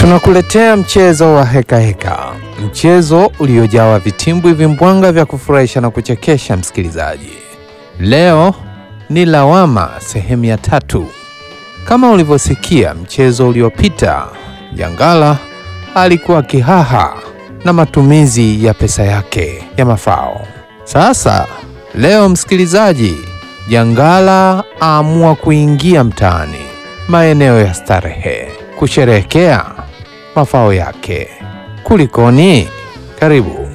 Tunakuletea mchezo wa heka heka, mchezo uliojawa vitimbwi vimbwanga vya kufurahisha na kuchekesha. Msikilizaji, leo ni lawama sehemu ya tatu. Kama ulivyosikia mchezo uliopita, Jangala alikuwa kihaha na matumizi ya pesa yake ya mafao. Sasa leo, msikilizaji, Jangala aamua kuingia mtaani, maeneo ya starehe, kusherehekea mafao yake. Kulikoni? Karibu.